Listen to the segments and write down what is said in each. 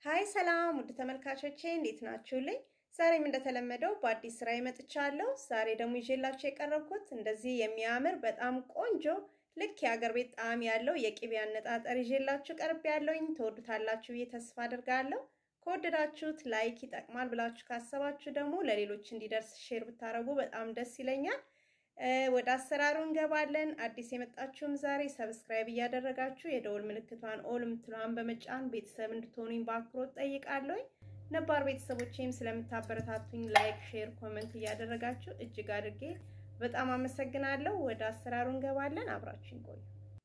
ሀይ ሰላም ውድ ተመልካቾቼ እንዴት ናችሁልኝ? ዛሬም እንደተለመደው በአዲስ ስራ መጥቻለሁ። ዛሬ ደግሞ ይዤላችሁ የቀረብኩት እንደዚህ የሚያምር በጣም ቆንጆ ልክ የአገር ቤት ጣዕም ያለው የቅቤ አነጣጠር ይዤላችሁ ቀርብ ያለውኝ ትወዱታላችሁ ብዬ ተስፋ አድርጋለሁ። ከወደዳችሁት ላይክ ይጠቅማል ብላችሁ ካሰባችሁ ደግሞ ለሌሎች እንዲደርስ ሼር ብታደርጉ በጣም ደስ ይለኛል። ወደ አሰራሩ እንገባለን። አዲስ የመጣችሁም ዛሬ ሰብስክራይብ እያደረጋችሁ የደወል ምልክቷን ኦል ምትለዋን በመጫን ቤተሰብ እንድትሆኑኝ በአክብሮት ጠይቃለሁኝ። ነባር ቤተሰቦቼም ስለምታበረታቱኝ ላይክ፣ ሼር፣ ኮመንት እያደረጋችሁ እጅግ አድርጌ በጣም አመሰግናለሁ። ወደ አሰራሩ እንገባለን። አብራችሁኝ ቆዩ።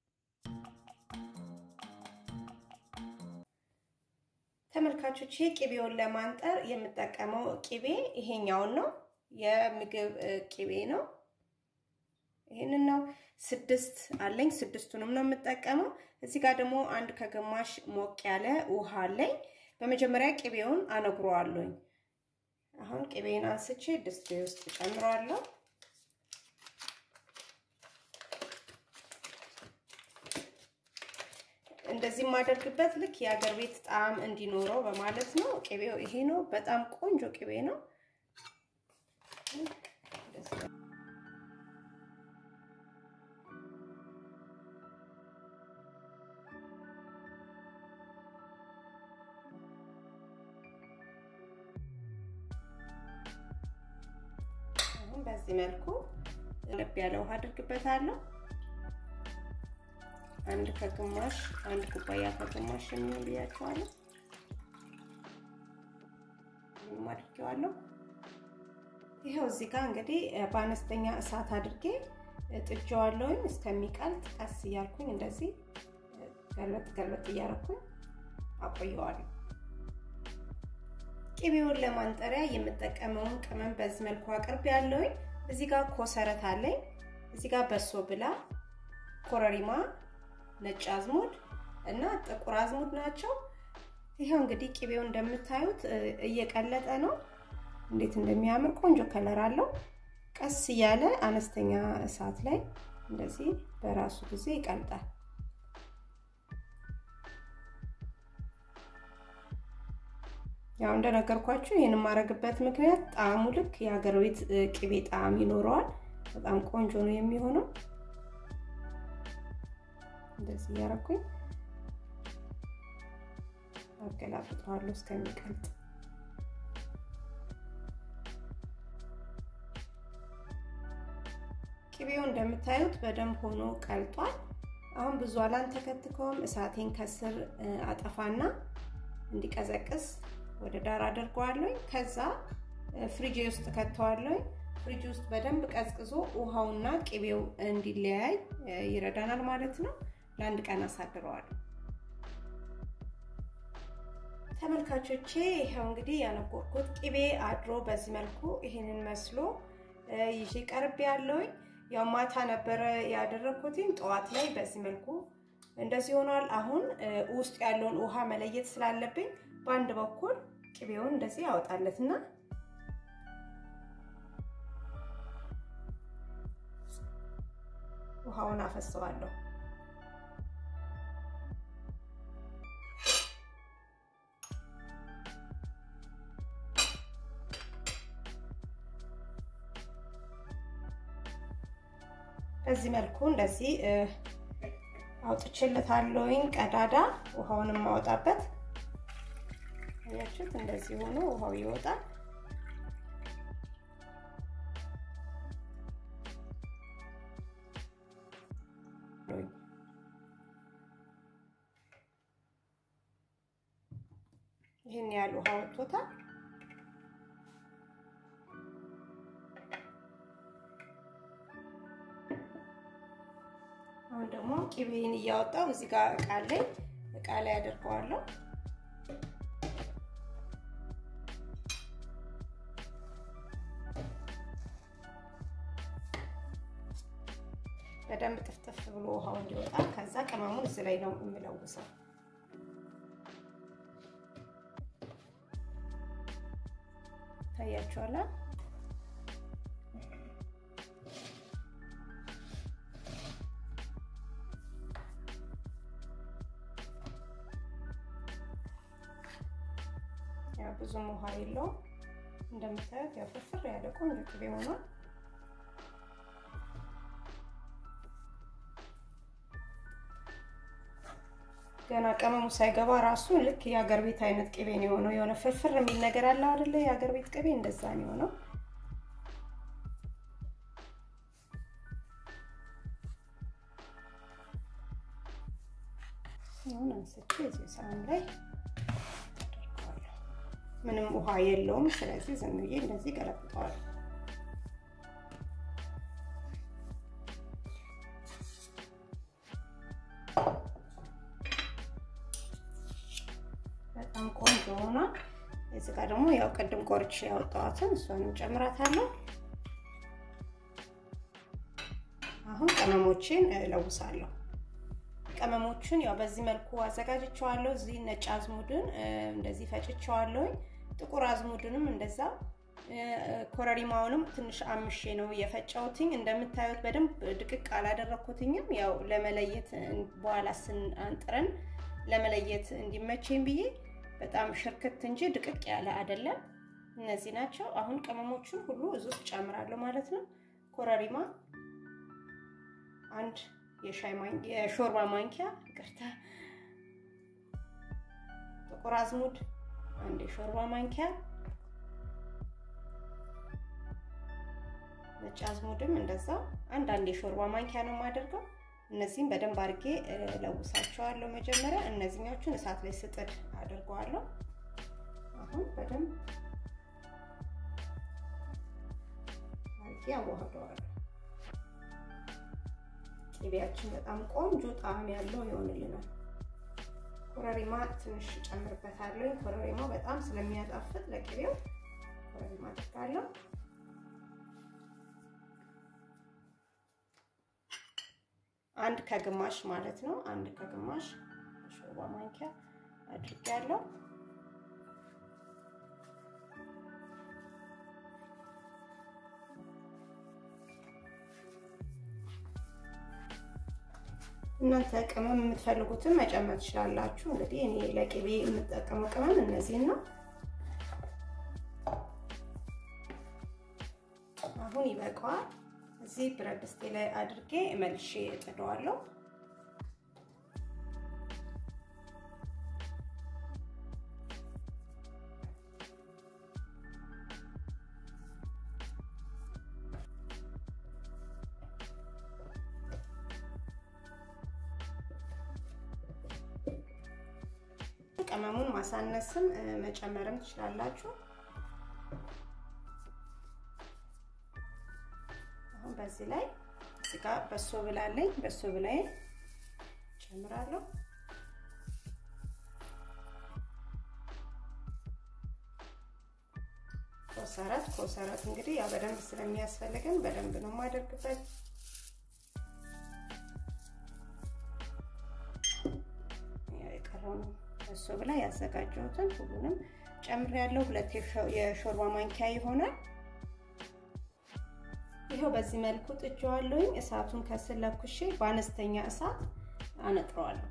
ተመልካቾቼ ቅቤውን ለማንጠር የምጠቀመው ቅቤ ይሄኛውን ነው። የምግብ ቅቤ ነው። ይህንን ነው። ስድስት አለኝ። ስድስቱንም ነው የምጠቀመው። እዚህ ጋር ደግሞ አንድ ከግማሽ ሞቅ ያለ ውሃ አለኝ። በመጀመሪያ ቅቤውን አነግረዋለሁኝ። አሁን ቅቤን አንስቼ ድስት ውስጥ ጨምረዋለሁ። እንደዚህ የማደርግበት ልክ የአገር ቤት ጣዕም እንዲኖረው በማለት ነው። ቅቤው ይሄ ነው። በጣም ቆንጆ ቅቤ ነው። በዚህ መልኩ ለብ ያለ ውሃ አድርግበታለሁ። አንድ ከግማሽ አንድ ኩባያ ከግማሽ የሚሆን ብያቸዋለሁ። ይህም አድርጌዋለሁ። ይኸው እዚህ ጋር እንግዲህ በአነስተኛ እሳት አድርጌ ጥጄዋለሁኝ እስከሚቀልጥ ቀስ እያልኩኝ እንደዚህ ገልበጥ ገልበጥ እያደረኩኝ አቆየዋለሁ። ቅቤውን ለማንጠሪያ የምጠቀመውን ቅመም በዚህ መልኩ አቅርቤ ያለውኝ። እዚህ ጋር ኮሰረት አለኝ። እዚህ ጋር በሶ ብላ፣ ኮረሪማ፣ ነጭ አዝሙድ እና ጥቁር አዝሙድ ናቸው። ይኸው እንግዲህ ቅቤው እንደምታዩት እየቀለጠ ነው። እንዴት እንደሚያምር ቆንጆ ከለር አለው። ቀስ እያለ አነስተኛ እሳት ላይ እንደዚህ በራሱ ጊዜ ይቀልጣል። ያው እንደነገርኳችሁ ይህን የማደርግበት ምክንያት ጣዕሙ ልክ የሀገር ቤት ቅቤ ጣዕም ይኖረዋል። በጣም ቆንጆ ነው የሚሆነው። እንደዚህ እያደረኩኝ አገላብጠዋለሁ እስከሚቀልጥ። ቅቤው እንደምታዩት በደንብ ሆኖ ቀልጧል። አሁን ብዙ አላንተከትከውም። እሳቴን ከስር አጠፋና እንዲቀዘቅዝ ወደ ዳር አድርገዋለሁ። ከዛ ፍሪጅ ውስጥ ከተዋለሁ። ፍሪጅ ውስጥ በደንብ ቀዝቅዞ ውሃውና ቅቤው እንዲለያይ ይረዳናል ማለት ነው። ለአንድ ቀን አሳድረዋለሁ። ተመልካቾቼ ይኸው እንግዲህ ያነቆርኩት ቅቤ አድሮ በዚህ መልኩ ይሄንን መስሎ ይዤ ቀርቤ ያለውኝ። ያው ማታ ነበረ ያደረኩትኝ ጠዋት ላይ በዚህ መልኩ እንደዚህ ሆኗል። አሁን ውስጥ ያለውን ውሃ መለየት ስላለብኝ በአንድ በኩል ቅቤውን እንደዚህ ያወጣለትና ውሃውን አፈሰዋለሁ። በዚህ መልኩ እንደዚህ አውጥቼለታለሁኝ ቀዳዳ ውሃውን የማወጣበት አያችሁት? እንደዚህ ሆኖ ውሃው ይወጣል። ይህን ያህል ውሃ ወጥቶታል። አሁን ደግሞ ቅቤን እያወጣው እዚህ ጋር እቃ ላይ እቃ ላይ አደርገዋለሁ። በደንብ ጥፍጥፍ ብሎ ውሃው እንዲወጣ ከዛ ቅመሙን እዚህ ላይ ነው የምለውሰው። ታያችኋላ። ብዙም ውሃ የለውም። እንደምታዩት ያው ፍርፍር ያለ ቆንጆ ቅቤ ሆኗል። ገና ቅመሙ ሳይገባ ራሱ ልክ የሀገር ቤት አይነት ቅቤ ነው የሆነው። የሆነ ፍርፍር የሚል ነገር አለ አይደለ? የሀገር ቤት ቅቤ እንደዛ ነው የሆነው። አሁን አንስቼ እዚህ ሳህን ላይ አደርገዋለሁ። ምንም ውሃ የለውም። ስለዚህ ዝም ብዬ እንደዚህ ገለብጠዋለሁ። በጣም ቆንጆ ሆኗል። እዚህ ጋር ደግሞ ያው ቅድም ቆርጬ ያወጣኋትን እሷንም ጨምራታለሁ። አሁን ቅመሞችን እለውሳለሁ። ቅመሞችን ያው በዚህ መልኩ አዘጋጅቸዋለሁ። እዚህ ነጭ አዝሙድን እንደዚህ ፈጭቸዋለሁኝ። ጥቁር አዝሙድንም እንደዛ ኮረሪማውንም ትንሽ አምሼ ነው የፈጨሁትኝ። እንደምታዩት በደንብ ድቅቅ አላደረኩትኝም። ያው ለመለየት በኋላ ስንአንጥረን ለመለየት እንዲመቸኝ ብዬ በጣም ሽርክት እንጂ ድቅቅ ያለ አይደለም። እነዚህ ናቸው። አሁን ቅመሞቹን ሁሉ እዚህ ውስጥ ጨምራለሁ ማለት ነው። ኮረሪማ አንድ የሻይ የሾርባ ማንኪያ ይቅርታ፣ ጥቁር አዝሙድ አንድ የሾርባ ማንኪያ፣ ነጭ አዝሙድም እንደዛው አንድ አንድ የሾርባ ማንኪያ ነው የማደርገው። እነዚህም በደንብ አድርጌ ለውሳቸዋለሁ። መጀመሪያ እነዚህኞቹን እሳት ላይ ስጥድ አድርገዋለሁ። አሁን በደንብ አድርጌ አዋህደዋለሁ። ቅቤያችን በጣም ቆንጆ ጣዕም ያለው ይሆንልናል። ኮረሪማ ትንሽ ጨምርበታለሁ። ኮረሪማ በጣም ስለሚያጣፍጥ ለቅቤው ኮረሪማ አድርጋለሁ። አንድ ከግማሽ ማለት ነው። አንድ ከግማሽ ሾርባ ማንኪያ አድርጌያለሁ። እናንተ ቅመም የምትፈልጉትን መጨመር ትችላላችሁ። እንግዲህ እኔ ለቅቤ የምጠቀመው ቅመም እነዚህን ነው። አሁን ይበቃዋል። እዚህ ብረት ድስቴ ላይ አድርጌ መልሼ እጥደዋለሁ። ቅመሙን ማሳነስም መጨመርም ትችላላችሁ። አሁን በዚህ ላይ እዚህ ጋር በሶ ብላለኝ በሶ ብላይ ጨምራለሁ። ኮሰረት ኮሰረት እንግዲህ ያው በደንብ ስለሚያስፈልገን በደንብ ነው የማደርግበት። የቀረውን በሶ ብላ ያዘጋጀሁትን ሁሉንም ጨምሬያለሁ። ሁለት የሾርባ ማንኪያ ይሆናል። ይኸው በዚህ መልኩ ጥጄዋለሁኝ። እሳቱን ከስር ለኩሼ በአነስተኛ እሳት አነጥረዋለሁ።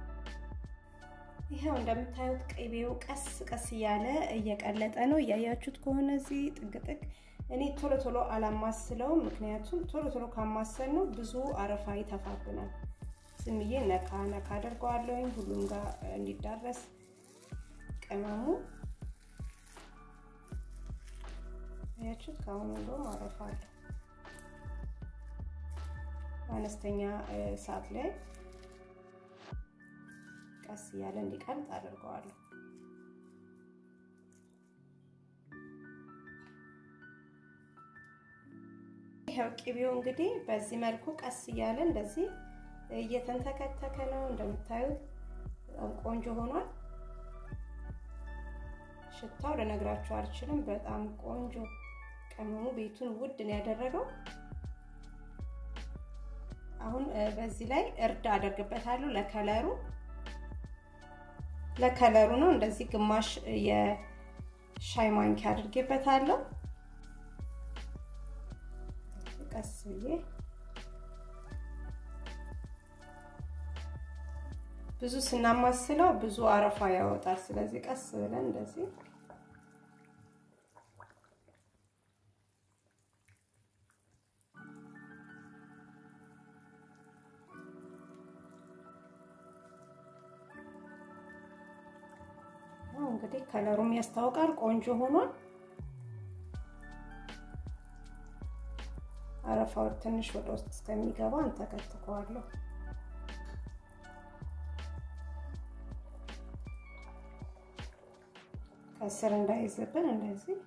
ይኸው እንደምታዩት ቅቤው ቀስ ቀስ እያለ እየቀለጠ ነው። እያያችሁት ከሆነ እዚህ ጥግጥግ እኔ ቶሎ ቶሎ አላማስለውም፣ ምክንያቱም ቶሎ ቶሎ ካማሰል ነው ብዙ አረፋ ይተፋብናል። ዝም ብዬ ነካ ነካ አደርገዋለሁኝ ሁሉም ጋር እንዲዳረስ ቅመሙ ያችሁት ከአሁኑ እንደውም አረፋ አለው። በአነስተኛ እሳት ላይ ቀስ እያለ እንዲቀልጥ አድርገዋለሁ። ይኸው ቅቤው እንግዲህ በዚህ መልኩ ቀስ እያለ እንደዚህ እየተንተከተከ ነው። እንደምታዩት በጣም ቆንጆ ሆኗል። ሽታው ልነግራችሁ አልችልም። በጣም ቆንጆ ቅመሙ ቤቱን ውድ ነው ያደረገው። አሁን በዚህ ላይ እርድ አደርግበታለሁ ለከለሩ ለከለሩ ነው። እንደዚህ ግማሽ የሻይ ማንኪያ አድርጌበታለሁ። ቀስ ብዬ ብዙ ስናማስለው ብዙ አረፋ ያወጣል። ስለዚህ ቀስ ብለን እንደዚህ እንግዲህ ከለሩም ያስታውቃል። ቆንጆ ሆኗል። አረፋው ትንሽ ወደ ውስጥ እስከሚገባ እንተከትከዋለሁ። ከስር እንዳይዝብን እንደዚህ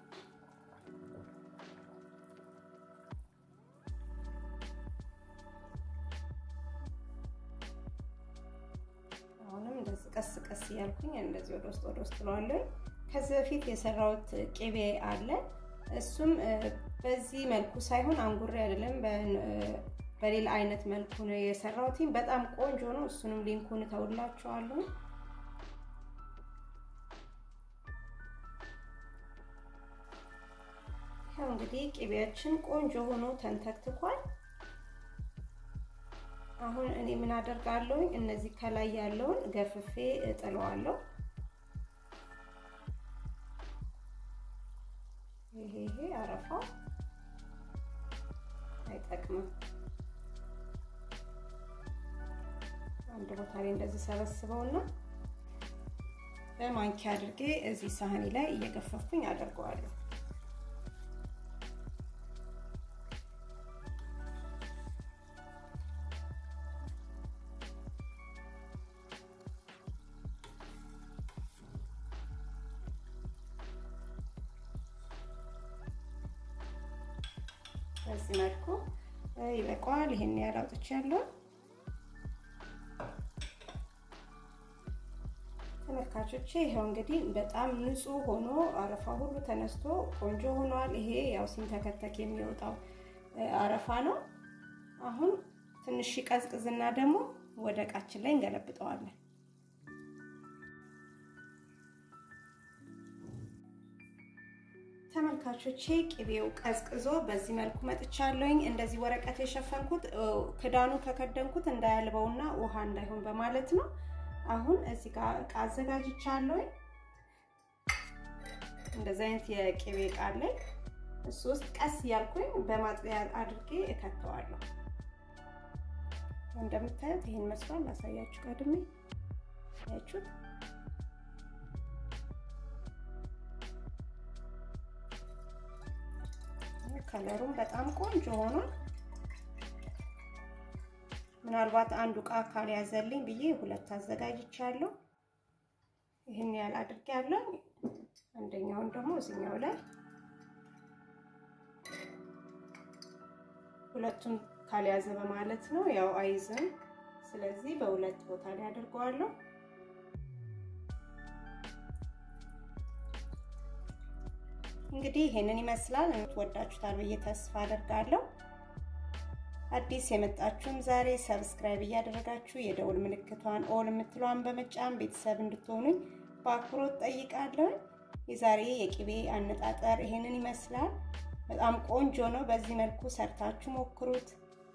አሁንም እንደዚህ ቀስ ቀስ እያልኩኝ እንደዚህ ወደ ውስጥ ወደ ውስጥ ለዋለሁ። ከዚህ በፊት የሰራሁት ቅቤ አለ። እሱም በዚህ መልኩ ሳይሆን አንጉሬ አይደለም፣ በሌላ አይነት መልኩ ነው የሰራሁት። በጣም ቆንጆ ነው። እሱንም ሊንኩን እተውላችኋለሁ። ይኸው እንግዲህ ቅቤያችን ቆንጆ ሆኖ ተንተክትኳል። አሁን እኔ ምን አደርጋለሁ? እነዚህ ከላይ ያለውን ገፍፌ እጥለዋለሁ። ይሄ ይሄ አረፋው አይጠቅምም። አንድ ቦታ ላይ እንደዚህ ሰበስበውና በማንኪያ አድርጌ እዚህ ሳህኔ ላይ እየገፈፍኩኝ አደርገዋለሁ። በዚህ መልኩ ይበቃዋል። ይሄን ያህል አውጥቻለሁ። ተመልካቾቼ ይኸው እንግዲህ በጣም ንጹህ ሆኖ አረፋ ሁሉ ተነስቶ ቆንጆ ሆኗል። ይሄ ያው ሲንተከተክ የሚወጣው አረፋ ነው። አሁን ትንሽ ቀዝቅዝና ደግሞ ወደ እቃችን ላይ እንገለብጠዋለን። ተመልካቾቼ ቅቤው ቀዝቅዞ በዚህ መልኩ መጥቻለሁኝ። እንደዚህ ወረቀት የሸፈንኩት ክዳኑ ከከደንኩት እንዳያልበውና ውሃ እንዳይሆን በማለት ነው። አሁን እዚህ ጋር እቃ አዘጋጅቻለሁኝ። እንደዚህ አይነት የቅቤ እቃ አለኝ። እሱ ውስጥ ቀስ እያልኩኝ በማጥለያ አድርጌ እከተዋለሁ። እንደምታዩት ይህን መስሏል። ላሳያችሁ ቀድሜ ያችሁት ከለሩም በጣም ቆንጆ ሆኗል። ምናልባት አንዱ እቃ ካልያዘልኝ ብዬ ሁለት አዘጋጅቻለሁ። ይህን ያህል አድርጌያለሁ። አንደኛውን ደግሞ እዚኛው ላይ ሁለቱም ካልያዘ በማለት ነው፣ ያው አይዝም። ስለዚህ በሁለት ቦታ ላይ አድርገዋለሁ። እንግዲህ ይሄንን ይመስላል። ወዳችሁታል ብዬ ተስፋ አደርጋለሁ። አዲስ የመጣችሁም ዛሬ ሰብስክራይብ እያደረጋችሁ የደውል ምልክቷን ኦል የምትለዋን በመጫን ቤተሰብ እንድትሆኑኝ በአክብሮት ጠይቃለሁ። የዛሬ የቅቤ አነጣጠር ይሄንን ይመስላል። በጣም ቆንጆ ነው። በዚህ መልኩ ሰርታችሁ ሞክሩት።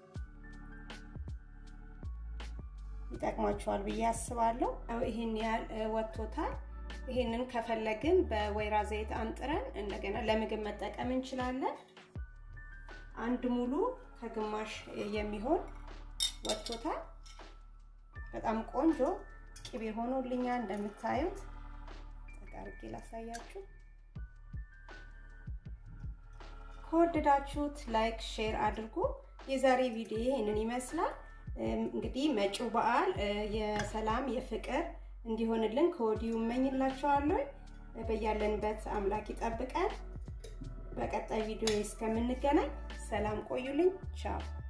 ይጠቅማችኋል ብዬ አስባለሁ። ይሄን ያህል ወጥቶታል። ይሄንን ከፈለግን በወይራ ዘይት አንጥረን እንደገና ለምግብ መጠቀም እንችላለን። አንድ ሙሉ ከግማሽ የሚሆን ወጥቶታል። በጣም ቆንጆ ቅቤ ሆኖልኛል። እንደምታዩት ጠቃርጌ ላሳያችሁ። ከወደዳችሁት ላይክ፣ ሼር አድርጉ። የዛሬ ቪዲዮ ይህንን ይመስላል። እንግዲህ መጪው በዓል የሰላም የፍቅር እንዲሆንልን ከወዲሁ እመኝላችኋለሁ። በያለንበት አምላክ ይጠብቀን። በቀጣይ ቪዲዮ እስከምንገናኝ ሰላም ቆዩልኝ። ቻው